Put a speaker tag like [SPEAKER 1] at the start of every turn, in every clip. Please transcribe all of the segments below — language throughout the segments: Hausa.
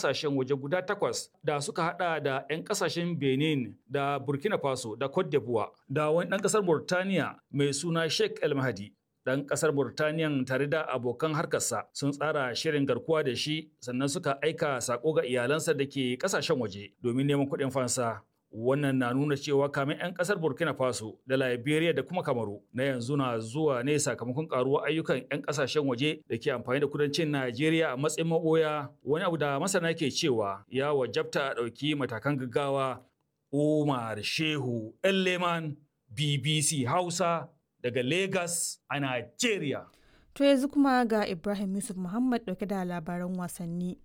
[SPEAKER 1] kasashen waje guda takwas da suka hada da 'yan kasashen Benin da Burkina Faso da Cote d'Ivoire da wani ɗan ƙasar Burtaniya mai suna Sheikh El Mahdi. Ɗan ƙasar Burtaniyan tare da abokan harkarsa sun tsara shirin garkuwa da shi sannan suka aika sako ga iyalansa da ke ƙasashen waje domin neman kuɗin fansa. Wannan na nuna cewa kamin 'yan kasar Burkina Faso da Liberia da kuma Kamaru na yanzu na zuwa ne sakamakon karuwar ayyukan 'yan kasashen waje da ke amfani da kudancin Najeriya a matsayin maboya wani abu da masana ke cewa ya wajabta a ɗauki matakan gaggawa. Umar Shehu Leman BBC Hausa daga Lagos a Najeriya.
[SPEAKER 2] To yanzu kuma ga Ibrahim Yusuf Muhammad ɗauke da labaran wasanni.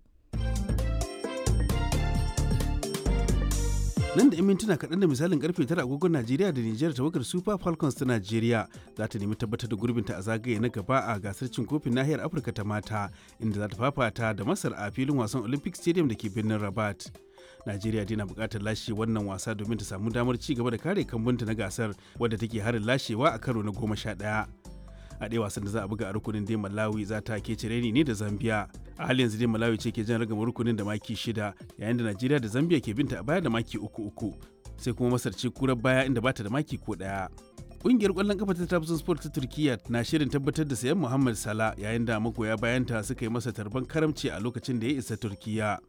[SPEAKER 3] nan da 'yan mintuna kaɗan da misalin karfe tara agogon najeriya da nijar tawagar super falcons ta najeriya za ta nemi tabbatar da gurbinta a zagaye na gaba a gasar cin kofin nahiyar afirka ta mata inda za ta fafata da masar a filin wasan olympic stadium da ke birnin rabat najeriya dai na buƙatar lashe wannan wasa domin ta samu damar ci gaba da kare kambunta na gasar wadda take harin lashewa a karo na goma sha ɗaya a ɗaya wasan da za a buga a rukunin dai malawi za ta ke cireni ne da zambia a halin yanzu dai malawi ce ke jan ragama rukunin da maki shida yayin da najeriya da zambia ke binta a baya da maki uku uku sai kuma masar ce kurar baya inda bata da maki ko ɗaya Ƙungiyar ƙwallon kafa ta Trabzon Sport ta Turkiyya na shirin tabbatar da sayan Muhammad Salah yayin da magoya bayanta suka yi masa tarban karamci a lokacin da ya isa Turkiyya.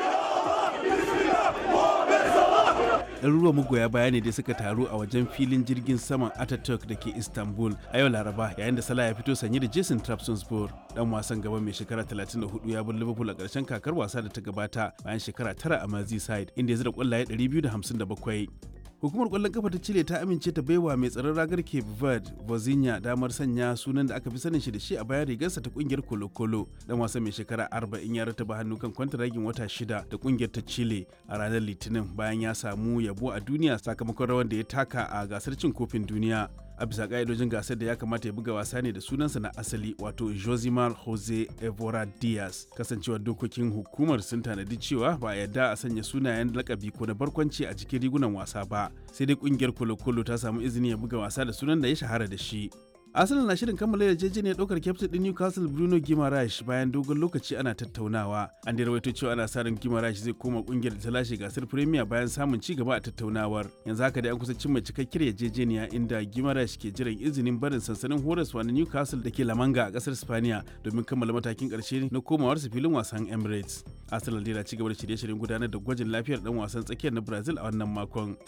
[SPEAKER 3] ɗaruruwan magoya baya ne da suka taru a wajen filin jirgin saman Ataturk da ke Istanbul a yau Laraba yayin da Salah ya fito sanye da Jason Trabzonspor dan wasan gaba mai shekara 34 ya bar Liverpool a ƙarshen kakar wasa da ta gabata bayan shekara tara a Merseyside inda ya zira ƙwallaye 257. Hukumar ƙwallon kafa ta Chile ta amince ta baiwa mai tsaron ragar Cape Verde, Vozinha damar sanya sunan da aka fi sanin shi da shi a bayan rigarsa ta kungiyar Colo Colo. Dan wasan mai shekara 40 ya rataba hannu kan kwantaragin wata shida da kungiyar ta Chile a ranar Litinin bayan ya samu yabo a duniya sakamakon rawar da ya taka a gasar cin kofin duniya. a bisa ka'idojin gasar da ya kamata ya buga wasa ne da sunansa na asali wato josimar jose evora diaz kasancewar dokokin hukumar sun tanadi cewa ba a yarda a sanya sunayen lakabi ko na barkwanci a cikin rigunan wasa ba sai dai kungiyar kolo-kolo ta samu izini ya buga wasa da sunan da ya shahara da shi Arsenal na shirin kammala yarjejeniyar ɗaukar kyaftin ɗin Newcastle Bruno Guimaraes bayan dogon lokaci ana tattaunawa. An da rawaito cewa ana sa ran Guimaraes zai koma ƙungiyar da ta lashe gasar Premier bayan samun ci gaba a tattaunawar. Yanzu haka dai an kusa cimma cikakkiyar yarjejeniya inda Guimaraes ke jiran izinin barin sansanin horaswa na Newcastle da ke Lamanga a ƙasar Spaniya domin kammala matakin ƙarshe na komawarsa filin wasan Emirates. Arsenal dai na ci gaba da shirye-shiryen gudanar da gwajin lafiyar ɗan wasan tsakiyar na Brazil a wannan makon.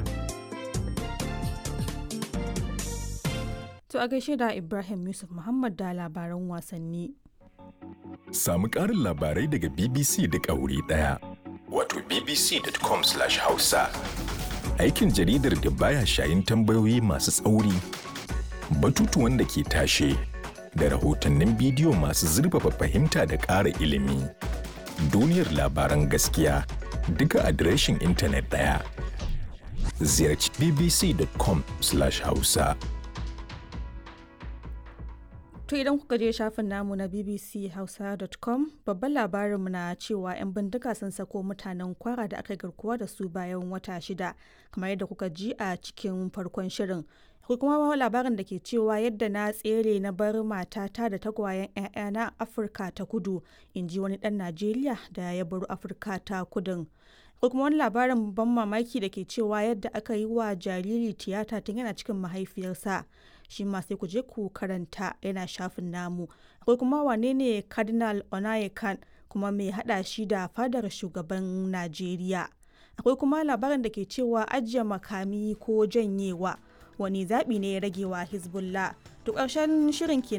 [SPEAKER 2] To a gaishe da Ibrahim Yusuf Muhammad da labaran wasanni.
[SPEAKER 4] Samu ƙarin labarai daga BBC duk a wuri ɗaya. Wato bbc.com/hausa. Aikin jaridar da baya shayin tambayoyi masu tsauri, batutuwan da ke tashe, da rahotannin bidiyo masu zurfafa fahimta da ƙara ilimi. Duniyar labaran gaskiya duka adireshin intanet ɗaya. Ziyarci bbc.com/hausa.
[SPEAKER 2] To idan kuka je shafin namu na bbchausa.com babban labarinmu na cewa 'yan bindiga sun sako mutanen kwara da aka garkuwa da su bayan wata shida kamar yadda kuka ji a cikin farkon shirin. Akwai kuma labarin da ke cewa yadda na tsere na bar matata da tagwayen 'ya'yana Afirka ta kudu in ji wani ɗan Najeriya da ya baro Afirka ta kudin. Akwai kuma wani labarin ban mamaki da ke cewa yadda aka yi wa jariri tiyata tun yana cikin mahaifiyarsa. shi ma sai ku je ku karanta yana shafin namu akwai kuma wane ne cardinal onayekan kuma mai hada shi da fadar shugaban najeriya akwai kuma labarin da ke cewa ajiye makami ko janyewa wani zaɓi ne ya rage wa hezbollah to ƙarshen shirin kenan